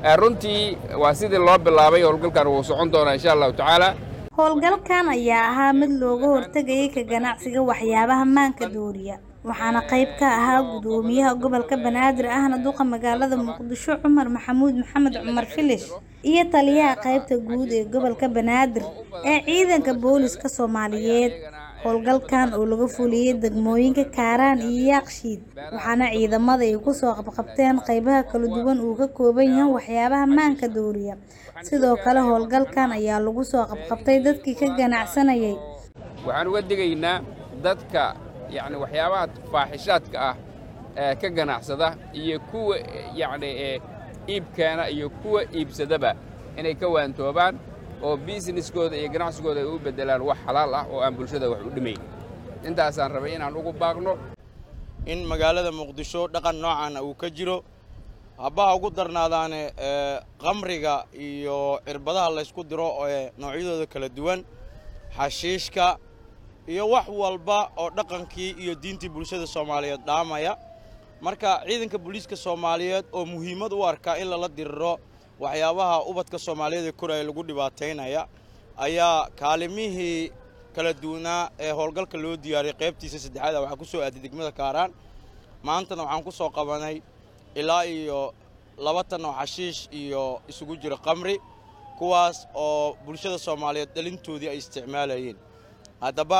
runtii waa sidii loo bilaabay howlgalkan wuu socon doonaa insha allahu tacaala howlgalkan ayaa ahaa mid looga hortegayay ka ganacsiga waxyaabaha maanka dooriya waxaana qayb ka ahaa gudoomiyaha gobolka banaadir ahna duqa magaalada muqdisho cumar maxamuud maxamed cumar filish iyo taliyaha qaybta guud ee gobolka banaadir ee ciidanka booliska soomaaliyeed howlgalkan oo laga fuliyey degmooyinka kaaraan iyo yaaqshiid waxaana ciidamada ay kusoo qabqabteen qaybaha kala duwan uu ka kooban yahay waxyaabaha maanka dooriya sidoo kale howlgalkan ayaa lagu soo qabqabtay dadkii ka ganacsanayay waxaan uga digaynaa dadka yacni waxyaabaha faaxishaadka ah ee ka ganacsada iyo kuwa yacni ee iibkeena iyo kuwa iibsadaba inay ka waantoobaan oo biisneskooda iyo ganacsigooda ay u beddelaan wax xalaal ah oo aan bulshada wax u dhimayn intaasaan rabay inaan ugu baaqno in magaalada muqdisho dhaqan noocaana uu ka jiro habbaha ugu darnaadaane qamriga iyo cirbadaha laysku diro ee noocyadooda kala duwan xashiishka iyo wax walba oo dhaqankii iyo diintii bulshada soomaaliyeed dhaamaya marka ciidanka booliiska soomaaliyeed oo muhiimad u arkaa in lala diriro waxyaabaha ubadka soomaaliyeed ee koraya lagu dhibaataynaya ayaa kaalimihii kala duwanaa ee howlgalka loo diyaariyay qaybtiisa saddexaada waxaa ku soo aaday degmada kaaraan maantana waxaan ku soo qabanay ilaa iyo laba tan oo xashiish iyo isugu jiro qamri kuwaas oo bulshada soomaaliyeed dhalintoodii ay isticmaalayeen haddaba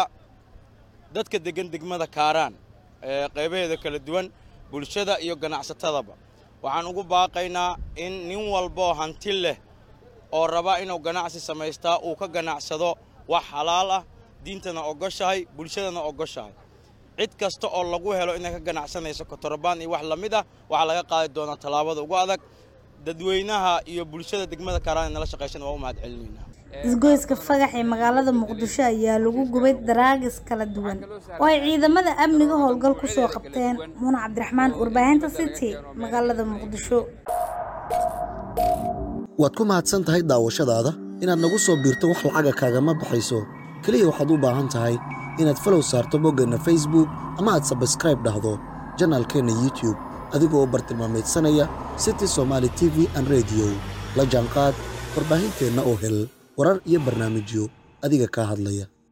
dadka deggan degmada kaaraan ee qaybaheeda kala duwan bulshada iyo ganacsatadaba waxaan ugu baaqaynaa in nin walboo hanti leh oo raba inuu ganacsi samaystaa uu ka ganacsado wax xalaal ah diintana ogoshahay bulshadana ogoshahay cid kasta oo lagu helo inay ka ganacsanayso kotorobaan iyo wax la mid ah waxaa laga qaadi doonaa tallaabada ugu adag dadweynaha iyo bulshada degmada kaaraan ee nala shaqaysana waa u mahad celinaynaa isgoyska fagax ee magaalada muqdisho ayaa lagu gubay daraagis kala duwan oo ay ciidamada amniga howlgal ku soo qabteen muuna cabdiraxmaan warbaahinta city magaalada muqdisho waad ku mahadsan tahay daawashadaada inaad nagu soo biirto wax lacaga kaagama baxayso keliya waxaad u baahan tahay inaad falow saarto boggeenna facebook ama aad sabskraib dhahdo janaalkeenna youtube adigoo bartilmaamaydsanaya city somaali t v an rediyo la jaanqaad warbaahinteenna oo hel warar iyo barnaamijyo adiga kaa hadlaya